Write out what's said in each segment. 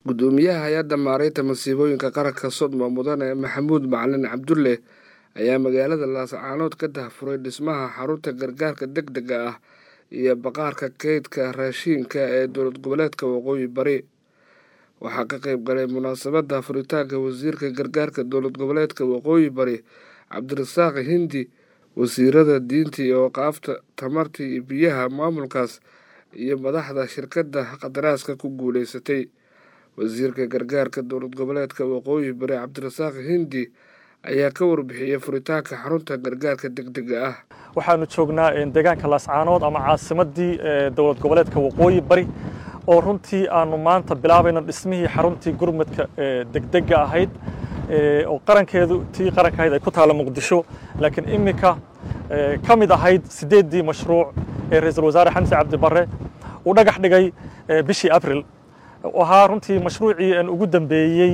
gudoomiyaha hay-adda maareynta masiibooyinka qaranka sodmo mudane maxamuud macalin cabdulle ayaa magaalada laascaanood ka dahfuray dhismaha xarunta gargaarka deg dega ah iyo baqaarka keydka raashiinka ee dowlad goboleedka waqooyi bari waxaa ka qeyb galay munaasabadda furitaanka wasiirka gargaarka dowlad goboleedka waqooyi bari cabdirasaaq hindi wasiirada diinta iyo waqaafta tamarta iyo biyaha maamulkaas iyo madaxda shirkadda qadaraaska ku guuleysatay wasiirka gargaarka dowlad goboleedka waqooyi bari cabdirasaaq hindi ayaa ka warbixiyey furitaanka xarunta gargaarka deg dega ah waxaanu joognaa deegaanka laascaanood ama caasimadii dowlad goboleedka waqooyi bari oo runtii aanu maanta bilaabayno dhismihii xaruntii gurmadka degdega ahayd oo qarankeedu tii qaranka ahayd ay ku taalla muqdisho laakiin iminka ka mid ahayd sideeddii mashruuc ee ra-iisul wasaare xamse cabdi barre uu dhagax dhigay bishii abril ahaa runtii mashruucii aan ugu dambeeyey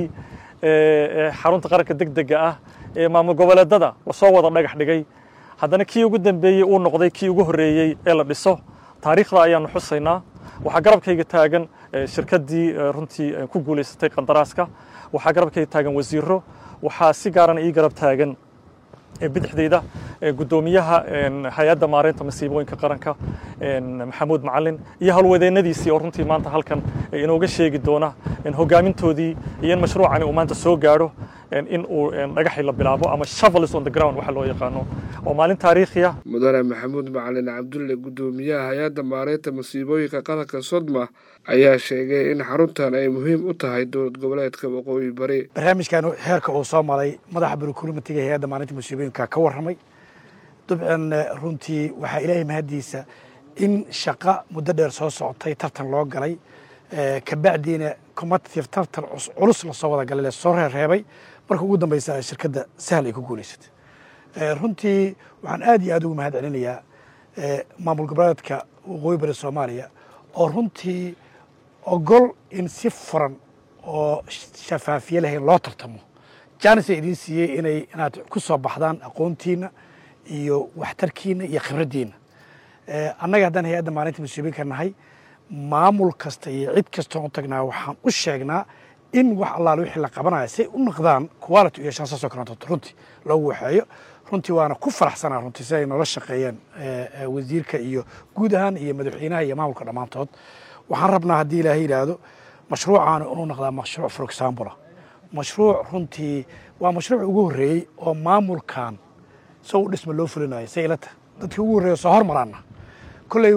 xarunta qaranka degdega ah ee maamul goboleedada lasoo wada dhagax dhigay haddana kii ugu dambeeyey uu noqday kii ugu horreeyey ee la dhiso taariikhda ayaanu xusaynaa waxaa garabkayga taagan shirkaddii runtii ku guulaysatay qandaraaska waxaa garabkayga taagan wasiiro waxaa si gaarana ii garab taagan bidixdeyda guddoomiyaha hay-adda maareynta masiibooyinka qaranka maxamuud macalin iyo howlwadeennadiisii oo runtii maanta halkan inooga sheegi doona hogaamintoodii iyo in mashruucani uu maanta soo gaadho in uu dhagaxii la bilaabo ama shovels on the ground waxa loo yaqaano oo maalin taariikhiya mudane maxamuud macalin cabdulle guddoomiyaha hay-adda maareynta masiibooyinka qaranka sodma ayaa sheegay in xaruntan ay muhiim u tahay dowlad goboleedka waqooyi bari barnaamijkan heerka uu soo maray madaxa burukulimatiga hay-adda maareynta masiibooyinka ka warramay dabcan runtii waxaa ilaahay mahaddiisa in shaqa muddo dheer soo socotay tartan loo galay kabacdiina competitive tartan culus lasoo wada galay lasoo reerreebay marka ugu dambeysa shirkadda sahal ay ku guulaysatay runtii waxaan aad iyo aad ugu mahad celinayaa maamul goboleedka waqooyi bari soomaaliya oo runtii ogol in si furan oo shafaafiye lahayn loo tartamo jaanis ay idiin siiyey inay inaad ku soo baxdaan aqoontiina iyo waxtarkiina iyo khibraddiina annaga haddaan hay-adda maalinta masiibinka nahay maamul kasta iyo cid kasta oon tagnaa waxaan u sheegnaa in wax allaale wixii la qabanaya say u noqdaan quality iyo shan saasoo kaleeto runtii loogu waxeeyo runtii waana ku faraxsanaa runtii si ay noola shaqeeyeen wasiirka iyo guud ahaan iyo madaxweynaha iyo maamulka dhammaantood waxaan rabnaa haddii ilaahay yidhaahdo mashruucaanu inuu noqdaa mashruuc for example mashruuc runtii waa mashruuc ugu horreeyey oo maamulkan so u dhisma loo fulinayo say ila tahay dadkii ugu horreeya soo hormaraana kolley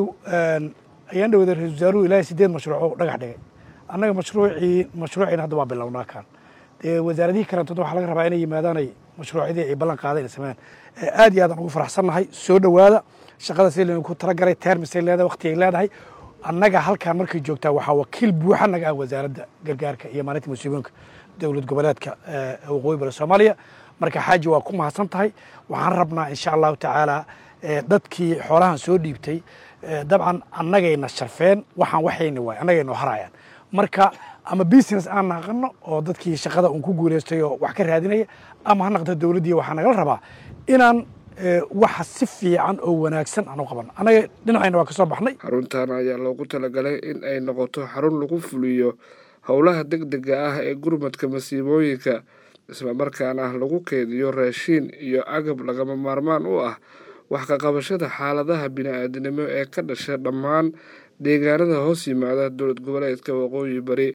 ayaan dhawada ra-isul wasaaruhu ilaahay sideed mashruuc oo dhagax dhigay annaga mashruucii mashruuciina hadda waa bilownaa kan dee wasaaradihii kalantood waxaa laga rabaa inay yimaadaanay mashruucyadii ay ballan qaadeen ay sameeyaan aad iyo aadaan ugu faraxsannahay soo dhowaada shaqada si laynu ku talagalay termisay leedahay waqtigay leedahay annaga halkaan markay joogtaa waxaa wakiil buuxa naga ah wasaaradda gargaarka iyo maalinta masiibooyinka dowlad goboleedka waqooyi bari soomaaliya marka xaaji waa ku mahadsan tahay waxaan rabnaa insha allahu tacaala dadkii xoolahan soo dhiibtay dabcan annagayna sharfeen waxaan waxayna waay annagayna harayaan marka ama business aan naqano oo dadkii shaqada uun ku guulaystay oo wax ka raadinaya ama ha naqdo dowladdii waxaa nagala rabaa inaan waxa si fiican oo wanaagsan aan u qabano annaga dhinacayna waa ka soo baxnay xaruntan ayaa loogu talagalay in ay noqoto xarun lagu fuliyo howlaha deg dega ah ee gurmadka masiibooyinka islamarkaana lagu keediyo raashiin iyo agab lagama maarmaan u ah wax ka qabashada xaaladaha bini-aadinimo ee ka dhasha dhammaan deegaanada hoos yimaada dowlad goboleedka waqooyi bari